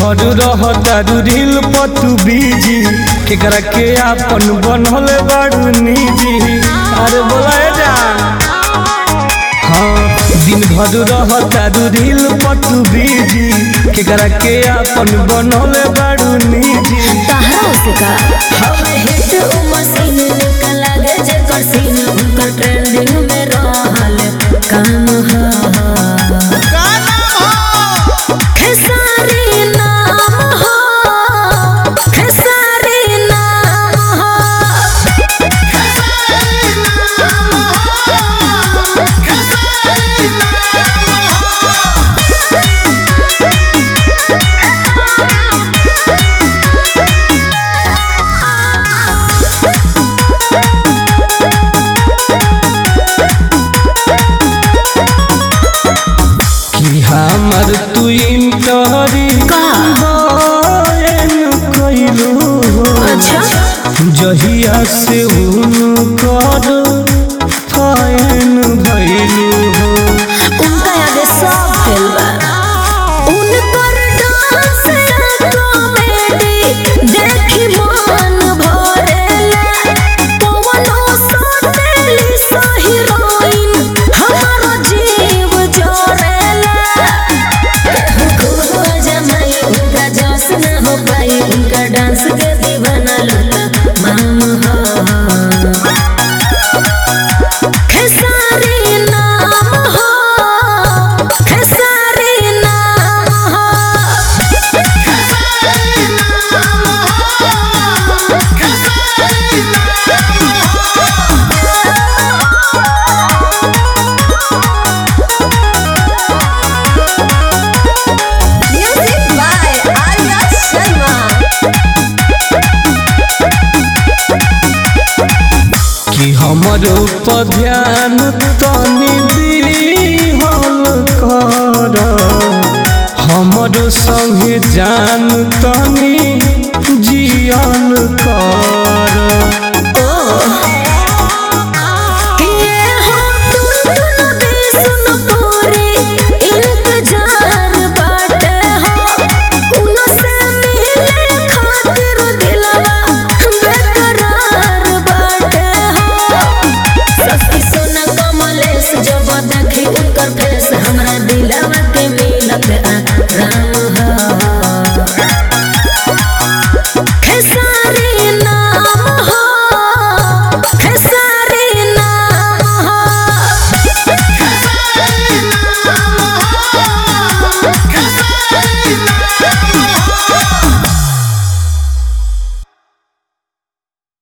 भर रहतारू reel पतू busy केकरा के आपन बनल बाड़ू निजी अरे बोला जान हाँ दिन भर रहतारू रील पतू बीजी केकरा के आपन बनल बाड़ू निजी तहरा से का हमें हिट उ मशीन निकल लागे जेकर सीन उनकर ट्रेंडिंग में रहल काम ह खेसारी नाम हो खेसारी नाम हो कि हमर तू इंटरी का? कैलू अच्छा जहिया से उनकर फैन भैलू हो उनका आगे सब फेल बा उनकर डांस कॉमेडी देखी मन भरेला पवनो सतेली सा हीरोइन हमारो जीव जोरेला केहू जमाई उनका जोश न हो पाई उनका डांस के दीवाना लता माम हो खेसारी नाम हो खेसारी नाम हो म्यूजिक बाय आर्या शर्मा कि हमर ऊपर ध्यान तनी दिहल कर हमर संगे जान तनी जियल कर